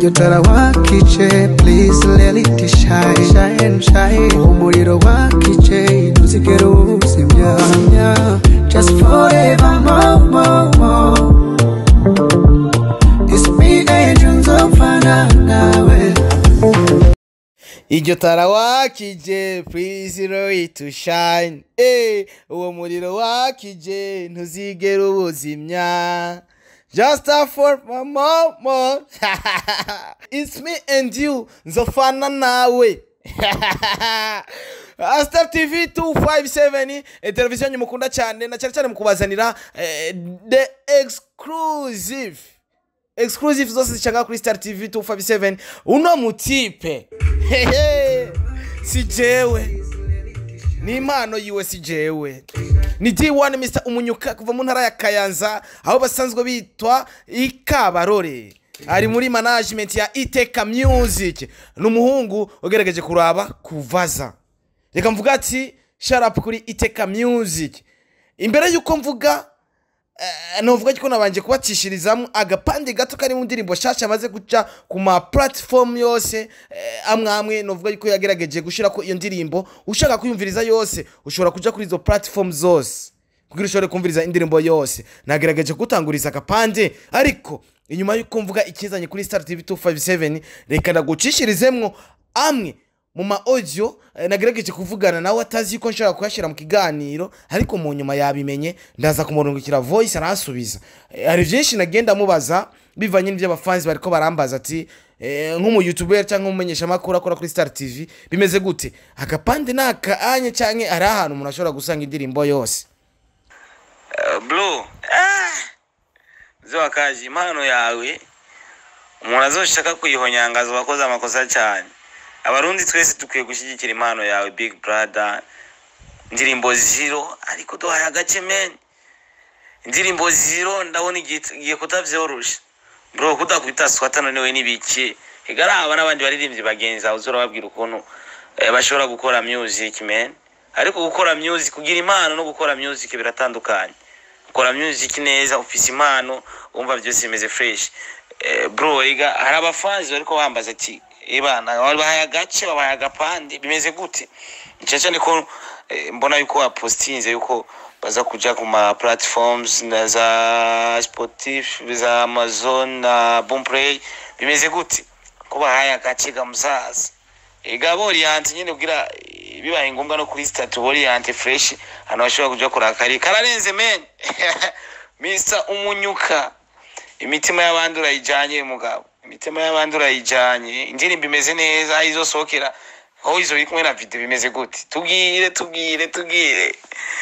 iryo tara wakije please let it shine shine shine umuriro wakije ntuzigere uwuzimya just forever more more more it's me angel nzopfana nawe iryo tara wakije please roy to shine eh uwo muriro wakije ntuzigera ubuzimya just a for my mama it's me and you nzofana nawe Star TV 257 eh, televiziyo yanyu mukunda cyane na cyane cyane mu kubazanira eh, the exclusive exclusive zose zicanga kuri star tv 257 uno mutipe hehe si jewe ni impano yiwe si jewe ni d1 mr umunyuka kuva mu ntara ya kayanza aho basanzwe bitwa ikabarore ari muri management ya iteka music ni umuhungu ugerageje kuraba kuvaza reka mvuga ati sharapu kuri iteka music imbere y'uko mvuga Eh, novuga ko nabanje kubacishirizamo agapande gato kari mu ndirimbo shasha amaze guca ku ma platform yose eh, amwe amwe novuga yuko yagerageje gushira ko iyo ndirimbo ushaka kuyumviriza yose ushobora kuja kuri izo platform zose kugira ushobore kumviriza indirimbo yose nagerageje gutanguriza agapande ariko inyuma y'uko mvuga ikizanye kuri star tv 257 reka ndagucishirizemwo amwe mu ma audio eh, nagerageje kuvugana nawe atazi ko nshobora kuyashyira mu kiganiro ariko mu nyuma yabimenye ndaza kumurungikira voice aransubiza Eh, hari byinshi nagenda mubaza bivanye n'ibyo abafanzi bariko barambaza ati eh, nk'umuyoutuber cyangwa umumenyeshamakuru akora kuri star tv bimeze gute agapande ni akaanye cyangwa hari ahantu umuntu ashobora gusanga indirimbo yose Uh, blue ah! mzee wa kazi impano yawe umuntu azoshaka kuyihonyangaza wakoze amakosa cyane abarundi twese dukwiye gushyigikira impano yawe big brother indirimbo zero ariko duhaye agace men indirimbo zero ndabona igiye igiye kutabyorosha bro kudakubita swata nonewe n'ibiki igaraba n'abandi baririmbyi bagenzi aho uzorababwira ukuntu eh, bashobora gukora music man ariko gukora music kugira impano no gukora music biratandukanye gukora music neza ufise impano wumva byose bimeze fresh eh, bro iga hari abafanzi bariko bambaza ati ibana babahaye agace babahaye agapande bimeze gute cyane cyane ko eh, mbona yuko wapostinze yuko baza kuja ku ma platforms na za spotif za amazon na boomplay bimeze gute ko bahaye agace ga musaza ega boriyante nyine kugira eh, bibaye ngombwa no kuri statu boriyante fresh hano bashobora kuja kurakari kararenze men mr umunyuka imitima y'abandi urayijanye mugabo imitima y'abandi urayijanye indirimbo imeze neza aho izosohokera aho izo biri kumwe na video bimeze gute tubwire tubwire tubwire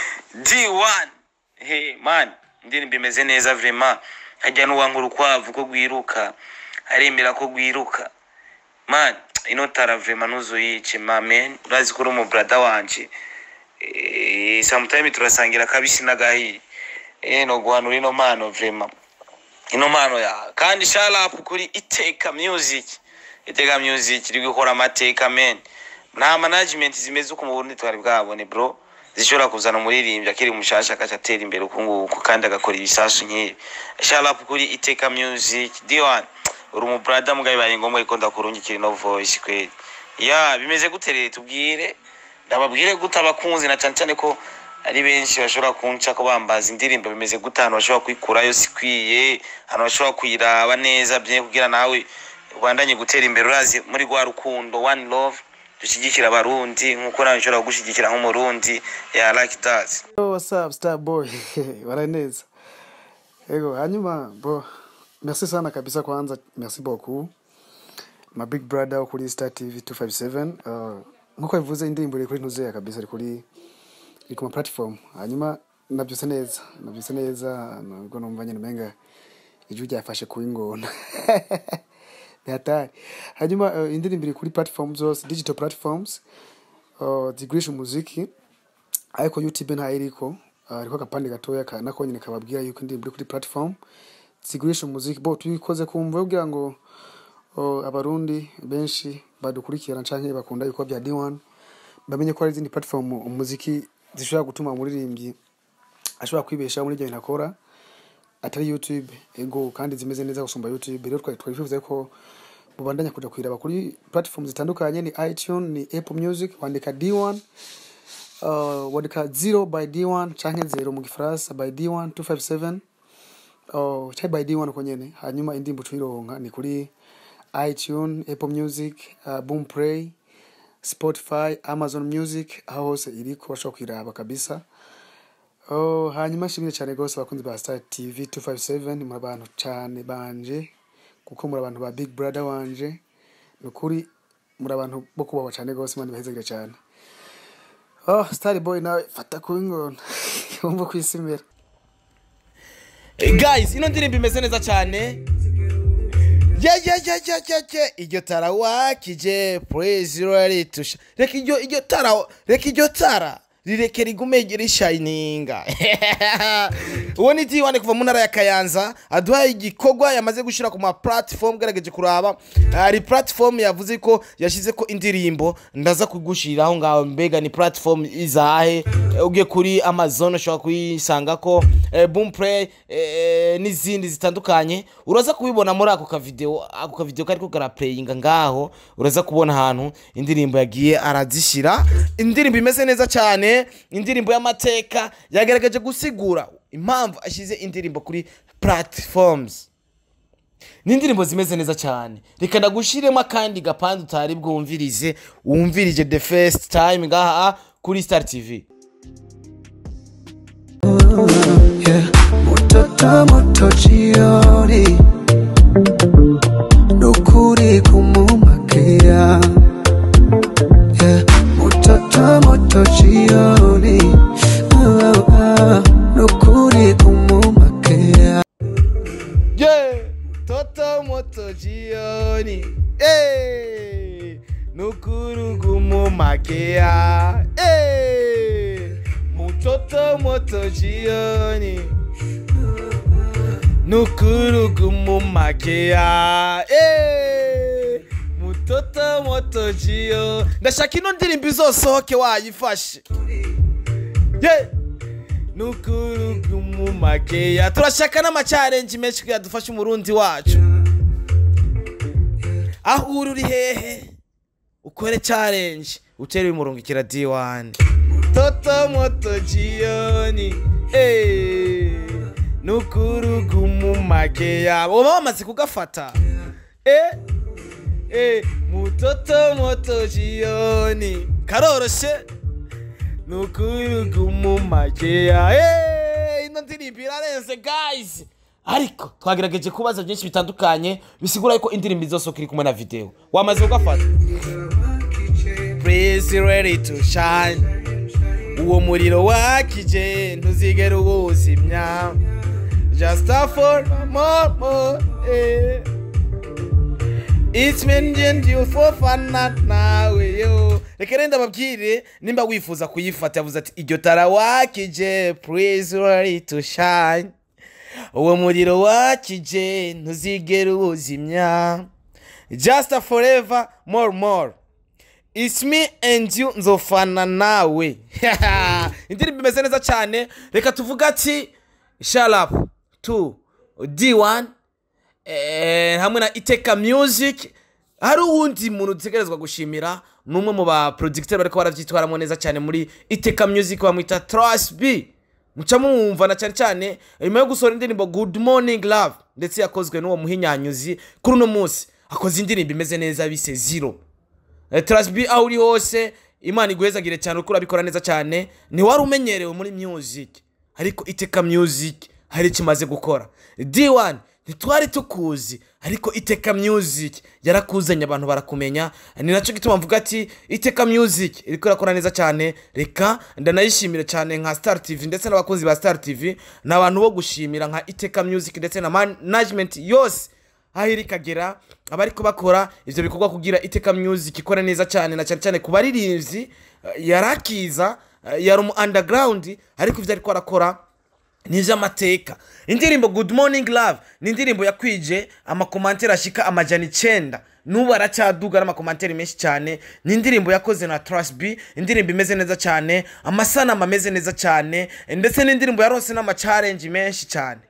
d1 he man indirimbo imeze neza vraiment hajya n'uwankura ukwavu ko rwiruka aremera ko rwiruka man ino tara vraiment ntuzuyice mamen urazi ko uri umu brother wanje eh, sometime turasangira kabisi n'agahiye eh no guhanura ino mpano vraiment ino mpano ya kandi sharapu kuri iteka music iteka music iri gukora amateka men nta management zimeze uko mu burundi twari bwabone bro zishobora kuzana umuririmbyi akiri mushasha akaca atera imbere uku nguku kandi agakora ibisasu nk'ibi sharapu kuri iteka music d1 uri umubrada mugabo bibaye ngombwa yuko ndakurungikira ino voice kweli ya bimeze gute rero tubwire ndababwire gute abakunzi na cyane cyane ko ari benshi bashobora kunca ko bambaza indirimbo bimeze gute ahantu bashobora kuyikurayo sikwiye ahantu bashobora kuyiraba neza bye kugira nawe ubandanye gutera imbere urazi muri rwa rukundo one love dushyigikira abarundi nk'uko nawe nshobora kugushyigikira nk'umurundi ya like that Yo, what's up, star boy? Wala neza. Ego, hanyuma bo merci sana kabisa kwanza, merci beaucoup. My big brother wo kuri Star TV 257. Uh, nkuko bivuze indirimbo iri kuri ntuzeya kabisa iri kuri iri ku ma platform. Hanyuma nabyutse neza, nabyutse neza, nubwo numva nyine umenga ijwi ryafashe ku ingona. Ni hatari. Hanyuma uh, indirimbo iri kuri platform zose, digital platforms. Uh, zigurisha umuziki ariko youtube ntayo iriko ariko agapande gatoya ka nako nyine kababwira yuko indirimbo iri kuri platform zigurisha umuziki bo tubikoze kumva kugira ngo o, abarundi benshi badukurikirana canke bakunda yuko bya D1 bamenye ko hari izindi platform umuziki zishobora gutuma umuririmbyi ashobora kwibeshaho muri ibyo bintu akora atari youtube ego kandi zimeze neza gusumba youtube rero twari twifuza ko mubandanya kuja kuyiraba kuri platform zitandukanye ni itunes ni apple music wandika d1 uh, wandika 0 by d1 canke 0 mu gifaransa by d1 257 uh, canke by d1 uko nyene hanyuma indirimbo tuyironka ni kuri itunes apple music uh, boom play spotify amazon music aho hose iriko bashobora kuyiraba kabisa Oh, hanyuma nshimire cyane rwose abakunzi ba Star TV 257 muri abantu cyane banje kuko muri abantu ba Big Brother wanje ni ukuri muri abantu bo kubahwa cyane rwose imana ibahezagire cyane oh Star Boy nawe fata ku ingona wumva kwisimira Eh, guys ino ndirimbo imeze neza cyane ye ye ye ye ye ye iryo tara wakije praise raritusha reka iryo iryo tara reka iryo tara rireke rigume rishininga uwo ni diwane kuva mu ntara ya kayanza aduhaye igikorwa yamaze gushyira ku ma platform gerageje kuraba hari platform yavuze ko yashyize ko indirimbo ndaza kugushyiriraho ngaho mbega ni platform izahe Eh, ugiye kuri amazon ushobora kuyisanga ko eh, boom play eh, n'izindi zitandukanye uraza kubibona muri ako kavideo ako kavideo kariko karaplayinga ngaho uraza kubona ahantu indirimbo yagiye arazishyira indirimbo imeze neza cyane indirimbo y'amateka yagaragaje gusigura impamvu ashyize indirimbo kuri platforms ni indirimbo zimeze neza cyane reka ndagushiremo akandi gapande utari bwumvirize wumvirije the first time ngaha kuri star tv Yeah, mtoto moto jioni, nukuri kumumakia. Yeah, mtoto moto jioni, ah, ah, nukuri kumumakia. yeah. toto moto jioni hey. nukurugumu makea hey. mutoto moto jioni nukurugumu makea hey. mutoto moto jio ndashaka ino ndirimbo izosohoke wayifashe yeah. nukurugumu makeya turashaka n'amacarenji menshi kugira dufashe umurundi wacu aho uri uri hehe ukore challenge utere umurungikira d1 toto moto jioni hey. nukurugumu makeya uba bamaze kugafata eh? Eh, mutoto moto jioni karoroshe nukurugumu makeya Eh, ino ndirimbo irarenze guys ariko twagerageje kubaza byinshi bitandukanye bisigura yuko indirimbo izosohoka iri kumwe na video wamaze kugafata Praise ready to shine uwo muriro wakije ntuzigera uwuzimya just a for more more eh. It's mentioned you for fun not nawe yo reka rero ndababwire nimba wifuza kuyifata yavuze ati iryo tara wakije praise ready to shine uwo muriro wakije ntuzigera uwuzimya just a forever more more It's me and you nzofana nawe indirimbo imeze neza cyane reka tuvuge ati sharap to d1 eh, hamwe na iteka music hari uwundi muntu dutegerezwa gushimira ni umwe mu baproducteur bariko baravyitwaramo neza cyane muri iteka music bamwita Trust B muca mumva na cyane cyane nyuma yo gusohora indirimbo good morning love ndetse yakozwe n'uwo muhinyanyuzi kuri uno munsi akoze indirimbo imeze neza bise zero Eh, Trust B aho uri hose imana iguhezagire cyane uko urabikora neza cyane ntiwari umenyerewe muri music ariko iteka music hari icyo imaze gukora d1 ntitwari tukuzi ariko iteka music yarakuzanye abantu barakumenya ni nacyo gituma mvuga ati iteka music iriko irakora neza cyane reka ndanayishimira cyane nka star tv ndetse n'abakozi ba star tv ni abantu bo gushimira nka iteka music ndetse na management yose aho iri ikagera abariko bakora ivyo bikorwa kugira iteka music ikora neza cyane na cyane cyane ku baririmbyi eh, yarakiza eh, yari umu underground ariko ivyo ariko arakora ni ivy'amateka indirimbo good morning love ni indirimbo yakwije amakomantere ashika amajana icenda n'ubu aracyaduga n'amakomantere menshi cyane ni indirimbo yakoze na Trust B indirimbo imeze neza cyane amasanamu ameze neza cyane ndetse n'indirimbo yaronse n'amacarenji menshi cyane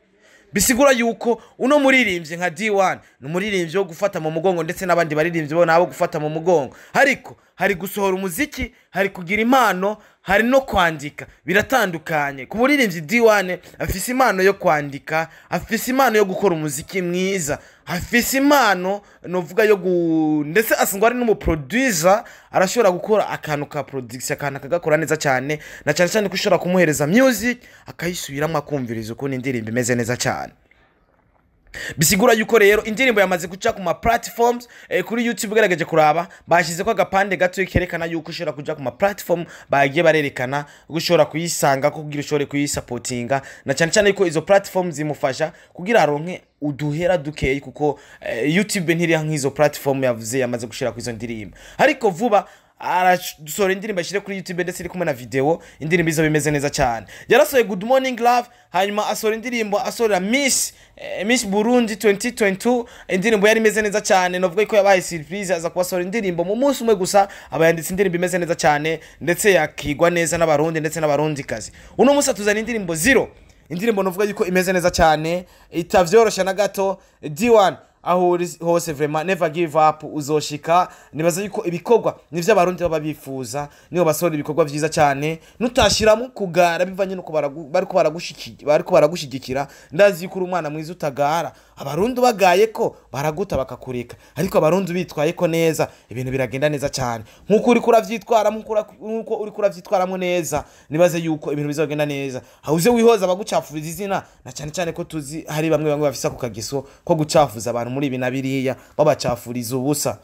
bisigura yuko uno muririmbyi nka D1 ni umuririmbyi wo gufata mu mugongo ndetse n'abandi baririmbyi bo nabo gufata mu mugongo ariko hari gusohora umuziki hari kugira impano hari no kwandika biratandukanye ku muririmbyi D1 afise impano yo kwandika afise impano yo gukora umuziki mwiza afise impano novuga yo gu ndetse asangwa ari n'umuproducer arashobora gukora akantu ka production akantu akagakora neza cyane na cyane cyane ko ushobora kumuhereza music akayisubiramo akumviriza ukuntu indirimbo imeze neza cyane bisigura yuko rero indirimbo yamaze guca ku ma platforms eh, kuri youtube ugerageje kuraba bashyizeko agapande gato kerekana yuko ushobora kuja ku ma platform bagiye barerekana ko ushobora kuyisanga ko kugira ushobore kuyisapotinga na cyane cyane yuko izo platform zimufasha kugira aronke uduhera dukeyi kuko eh, youtube ntiriha nk'izo platform yavuze yamaze gushira ku izo ndirimbo ariko vuba arasohora indirimbo ashyire kuri youtube ndetse iri kumwe na video indirimbo izo bimeze neza cyane yarasohoye good morning love hanyuma asohora indirimbo asohora miss eh, miss burundi 2022 indirimbo yari imeze neza cyane navuga ko yabaye surprise aza kubasohora indirimbo mu munsi umwe gusa aba yanditse indirimbo imeze neza cyane ndetse yakigwa neza n'abarundi ndetse n'abarundikazi uno munsi atuzana indirimbo zero indirimbo navuga yuko imeze neza cyane itavyoroshya na gato d1 aho uri hose vraiment never give up uzoshika nibaza yuko ibikorwa nivyo abarundi baba bifuza niho basohora ibikorwa vyiza cyane nutashiramo kugara bivanye nuko baragu- bariko baragushiki- bariko baragushigikira ndazi yuko uri umwana mwiza utagara abarundi bagaye ko baraguta bakakureka ariko abarundi bitwaye ko neza ibintu biragenda neza cyane nkuko uri kuravyitwaramo nkuko ura- nkuko uri kuravyitwaramo neza nibaze yuko ibintu bizogenda neza hauze wihoza abagucafuriza izina na cyane cyane ko tuzi hari bamwe bamwe bafise ako kageso ko gucafuza abantu muri ibi na biriya babacafuriza ubusa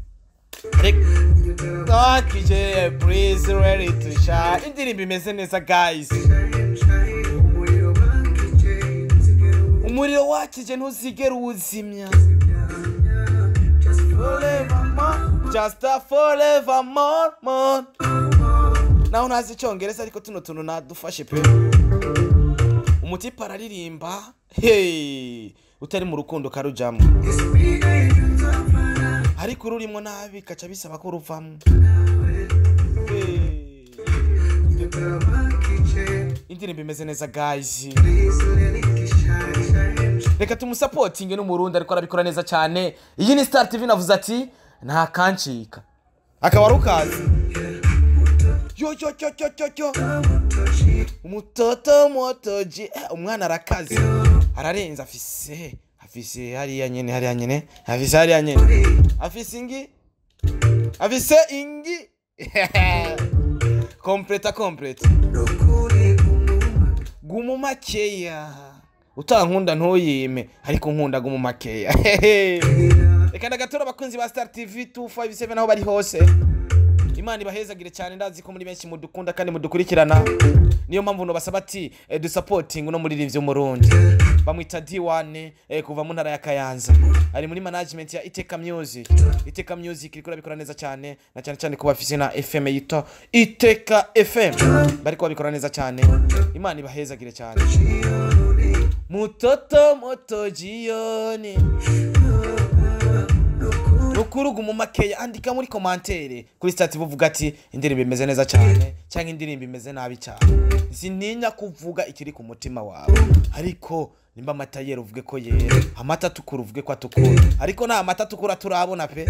Akije, please, ready to shine. indirimbo imeze neza guys umuriro wakije ntuzigera uwuzimya Forevermore, just a forever more, more. naho ntazi icyongereza ariko tuno tuntu nadufashe pe umutipe araririmba hey utari mu rukundo karujamo ariko ururimo nabi kaca bisaba ko ruvamo Hey. indirimbo imeze neza guys reka tumusapotinge n'umurundi ariko arabikora neza cyane iyi ni star tv navuze ati nta kancika akaba ari ukazi yo yo yo yo yo yo umutoto motoji eh, umwana arakaze ararenze afise afise hariya nyene hariya nyene afise hariya nyene afise ingi afise ingi kompleta kompleta gumu makeya utankunda ntuyime ariko nkunda gumu makeya reka ndagatora abakunzi ba star tv 257 aho bari hose imana ibahezagire cyane ndazi ko muri benshi mudukunda kandi mudukurikirana niyo mpamvu nubasaba ati eh, dusapoting uno muririmbyi w'umurundi bamwita d1 eh, kuva mu ntara ya kayanza ari muri management ya iteka music iteka music iriko irabikora neza cyane na cyane cyane ko bafise na fm yitwa iteka fm bariko babikora neza cyane imana ibahezagire cyane mutoto moto jioni nukuruga mu makeya andika muri komantere kuri stati buvuga ati indirimbo imeze neza cyane cyangwa indirimbo imeze nabi cyane sintinya kuvuga ikiri ku mutima wawe ariko nimba amata yera uvuge ko yera amata atukura uvuge ko atukura ariko nta mata atukura turabona pe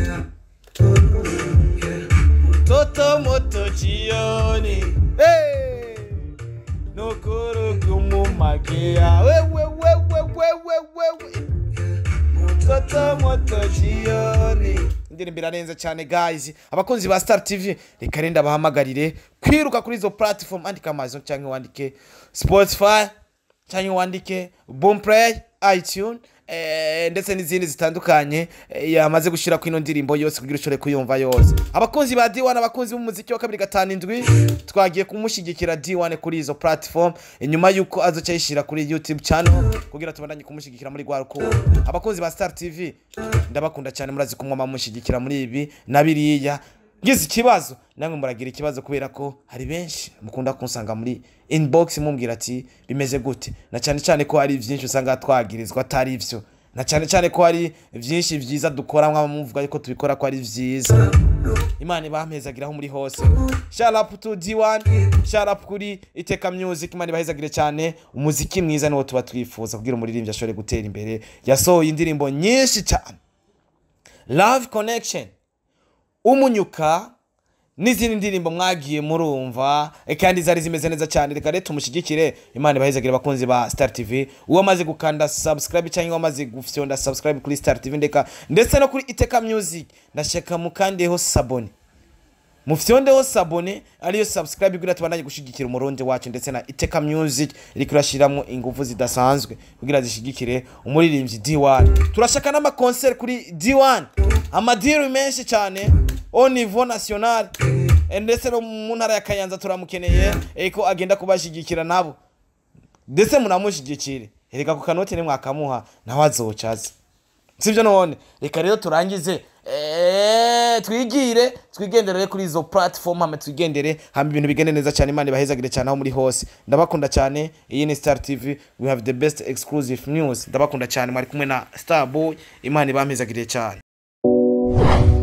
toto moto jioni hey! nukuruga mu makeya wewe wewe wewe wewe Toto moto jioni indirimbo irarenze cyane guys abakunzi ba star tv reka renda bahamagarire kwiruka kuri izo platform andika amazon cyangwa wandike spotify cyangwa wandike boomplay itunes eh, ndetse n'izindi zitandukanye eh, yamaze gushyira ku ino ndirimbo yose kugira ushobore kuyumva yose abakunzi ba d1 abakunzi b'umuziki wa kabiri gatanu indwi twagiye kumushyigikira d1 kuri izo platform inyuma y'uko azoca yishyira kuri youtube channel kugira tubandanye kumushyigikira muri rwa rukundo abakunzi ba star tv ndabakunda cyane murazi kumwe mumushyigikira muri ibi na biriya ngize ikibazo namwe muragira ikibazo kubera ko hari benshi mukunda kunsanga muri inbox mumbwira ati bimeze gute na cyane cyane ko hari byinshi usanga twagirizwa atari byo na cyane cyane ko hari byinshi byiza dukora mwaba muvuga yuko tubikora ko ari byiza imana ibampezagiraho muri hose sharapu tu d1 sharapu kuri iteka music imana ibahezagire cyane umuziki mwiza niwo tuba twifuza kugira umuririmbyi ashobore gutera imbere yasohoye indirimbo nyinshi cyane love connection umunyuka n'izindi ndirimbo mwagiye murumva eh, kandi zari zimeze neza cyane reka rero tumushyigikire imana ibahezagire abakunzi ba star tv uwamaze gukanda subscribe cyangwa wamaze gufyonda subscribe kuri star tv ndeka ndetse no kuri iteka music ndashaka mukandeho sabone mufyondeho sabone ariyo subscribe kugira tubandanye gushigikira umurundi wacu ndetse na iteka music iriko irashiramwo ingufu zidasanzwe kugira zishigikire umuririmbyi d1 turashaka n'amakonseri kuri d1 amadiri menshi cyane au niveau national Eh, ndetse no mu ntara ya kayanza turamukeneye eh, ko agenda kubashigikira nabo ndetse munamushigikire erega ku kanoti nimwakamuha nawe azocaza sibyo none reka rero turangize eh, twigire twigenderere kuri izo platform hame twigendere hama ibintu bigende neza cyane imana ibahezagire cyane aho muri hose ndabakunda cyane iyi ni star tv we have the best exclusive news ndabakunda cyane mwari kumwe na star boy imana ibampezagiriye cyane